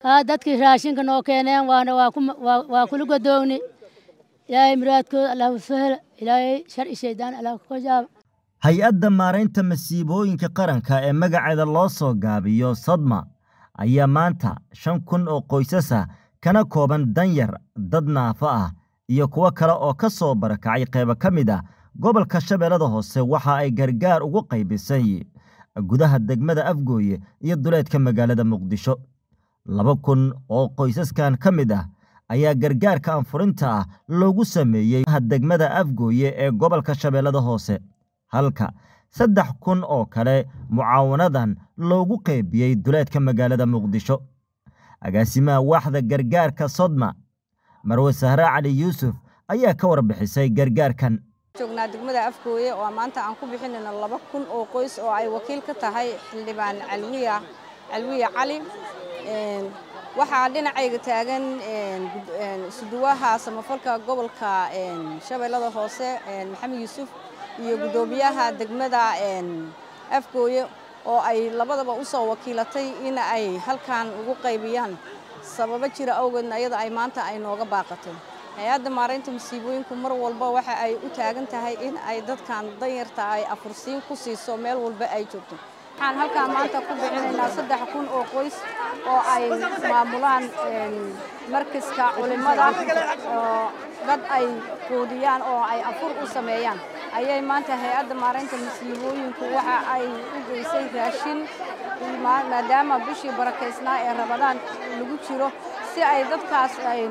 haa dadkii raashinka noo keeneen waana waa ku waa kula godoogni ilaahay muraadkooda allah u sahla ilaahay shar i shaydaan allah ku jaaba hay-adda maaraynta masiibooyinka qaranka ee magaceeda loo soo gaabiyo sodma ayaa maanta shan kun oo qoysas ah kana kooban danyar dad naafo ah iyo kuwo kale oo ka soo barakacay qaybo ka mid ah gobolka shabeellada hoose waxa ay gargaar ugu qaybisay gudaha degmada afgooye iyo duleedka magaalada muqdisho laba kun oo qoysaskan ka mid ah ayaa gargaarka anfurinta ah loogu sameeyey degmada afgooye ee gobolka shabeellada hoose halka saddex kun oo kale mucaawanadan loogu qaybiyey duleedka magaalada muqdisho agaasimaha waaxda gargaarka sodma marwe sahre cali yuusuf ayaa ka warbixisay gargaarkan joognaa degmada afgooye oo maanta aan ku bixinayno laba kun oo qoys oo ay wakiil ka tahay xildhibaan calwiya calwiya cali waxaa dhinacayga taagan isuduwaha samafalka gobolka shabeellada hoose maxamed yuusuf iyo guddoomiyaha degmada afgooye oo ay labadaba u soo wakiilatay in ay halkan ugu qaybiyaan sababo jira awgeedna iyada ay maanta ay nooga baaqatay hay-adda maaraynta masiibooyinku mar walba waxa ay u taagan tahay in ay dadkan danyarta ay afursiin ku siiso meel walba ay joogto waxaan halkaan maanta ku bixinaynaa saddex kun oo qoys oo ay maamulaan markaska culimmada oo dad ay quudiyaan oo ay afur u sameeyaan ayay maanta hay-adda maaraynta masiibooyinku waxa ay u geysay raashin maadaama bishii barakaysnaa ee rabadaan lagu jiro si ay dadkaas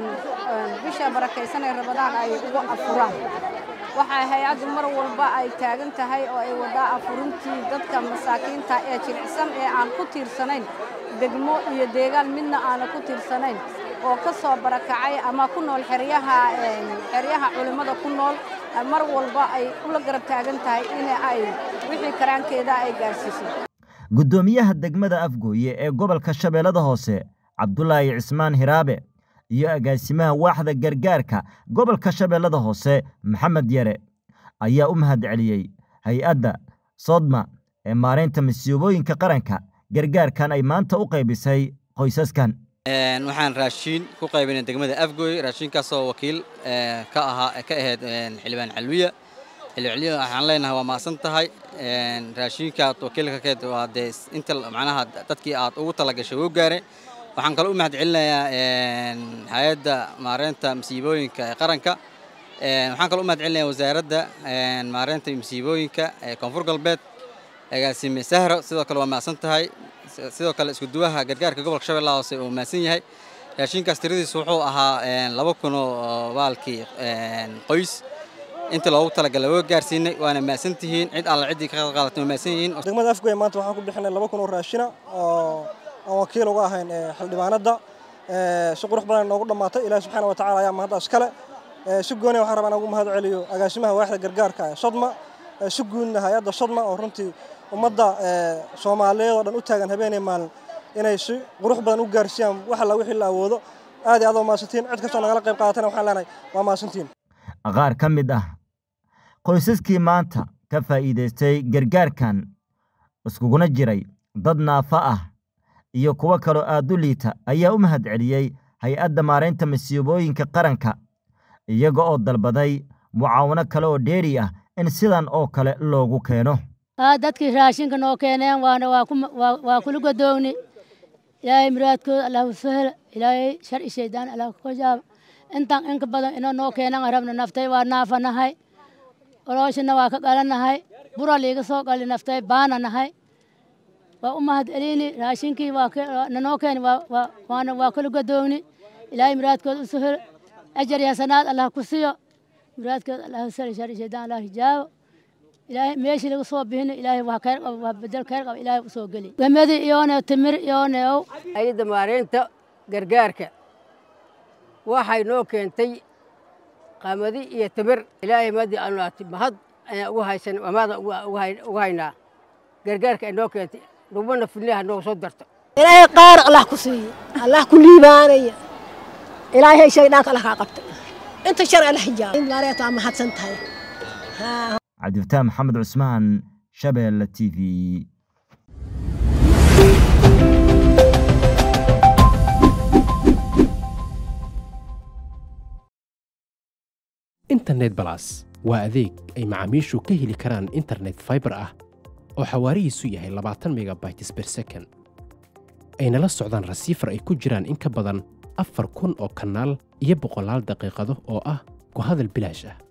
bisha barakaysan ee rabadaan ay ugu afuraan waxaa hay-addu mar walba ay taagan tahay oo ay wadaa afurintii dadka masaakiinta ee jilicsan ee aan ku tiirsanayn degmo iyo deegaan midna aana ku tiirsanayn oo ka soo barakacay ama ku nool xeryaha xeryaha culimmada ku nool mar walba ay ula garab taagan tahay in ay wixii karaankeeda ay gaarsiiso guddoomiyaha degmada afgooye ee gobolka shabeellada hoose cabdulaahi cismaan hiraabe iyo agaasimaha waaxda gargaarka gobolka shabeellada hoose maxamed yare ayaa u mahad celiyey hay-adda sodma ee maaraynta masiibooyinka qaranka gargaarkan ay maanta u qaybisay qoysaskan waxaan raashiin ku qaybinay degmada afgooy raashiinkaasoo wakiil ka ahaa ka ahayd xildhibaan calwiya xildhibaan calwiya waxaan leenahay waa maasan tahay raashiinkaad wakiilka keed waa dee inta macnaha dadkii aad ugu talagashay wuu gaaray waxaan kaloo u mahad celinayaa hay-adda maareynta masiibooyinka ee qaranka waxaan kaloo u mahad celinayaa wasaaradda maareynta masiibooyinka ee koonfur galbeed agaasime sahro sidoo kale waa mahadsan tahay sidoo kale iskuduwaha gargaarka gobolka shabeellaha hoose uu mahadsan yahay raashinkaas tiradiisu wuxuu ahaa laba kun oo baalkii qoys inta loogu talagalay waa gaarsiinay waana mahadsan tihiin cid alla ciddii ka qaadatay waa mahadsan yihiin degmada afgoye maanta waxaan ku bixinay laba kun oo raashina oo aan wakiil uga ahayn xildhibaanadda si qurux badan noogu dhammaatay ilaahi subxaana wa tacala ayaa mahaddaas kale si gooni waxaan rabaa inaan ugu mahad celiyo agaasimaha waaxda gargaarka ee sodma si guudna hay-adda sodma oo runtii ummadda soomaaliyeed oo dhan u taagan habeenay maalin inay si qurux badan u gaarsiiyaan wax alla wixii la awoodo aad iyo aad waa mahadsantiin cid kastoo nagala qayb qaadatana waxaan leenahay waa mahadsantiin qaar ka mid ah qoysaskii maanta ka faa'iidaystay gargaarkan iskuguna jiray dad naafa ah iyo kuwo kaloo aad u liita ayaa u mahad celiyey hay-adda maaraynta masiibooyinka qaranka iyaga oo dalbaday mucaawano kale oo dheeri ah in sidan oo kale loogu keeno haa dadkii raashinka noo keeneen waana waa kula godoogni ilaahay muraadkooda allah u sahla ilaahay shar i shaydaan allah ku jaaba intaan inka badan inoo noo keenan rabna naftay waa naafanahay olooshina waa ka qalanahay bura liiga soo gali naftay baana nahay waa u mahad celini raashinkii nanoo keeni waana waa kala godoogni ilaahay muraadkooda u sahlo ajar iyo hasanaad allah ku siyo muraadkooda allah u sahla shar i shaydaan allah hijaabo ilaahay meeshii laga soo bixina ilaahay waa khayr qaba waa bedel khayr qaba ilaahay u soo geli gamadi iyoone timir iyoone ow hay-adda maareynta gargaarka waxay noo keentay qamadi iyo timir ilaahay maadii aanu ati mahad ayaan ugu haysan amaada ugu haynaa gargaarka ay noo keentay dhubana filnaha noo soo darto ilaahay qaar allah ku siiyo allah ku liibaanaya ilaahay shaydhaanka allah kaa qabtay inta shar allah hijaaba maareeta waa mahadsan tahay cabdifataax maxamed cusmaan shabeelle t v internet balas waa adeeg ay macaamiishu ka heli karaan internet fiber ah oo xawaarihiisu yahay labaatan megabytes per second ayna la socdaan rasiifar ay ku jiraan in ka badan afar kun oo kanaal iyo boqolaal daqiiqado oo ah ku hadal bilaash ah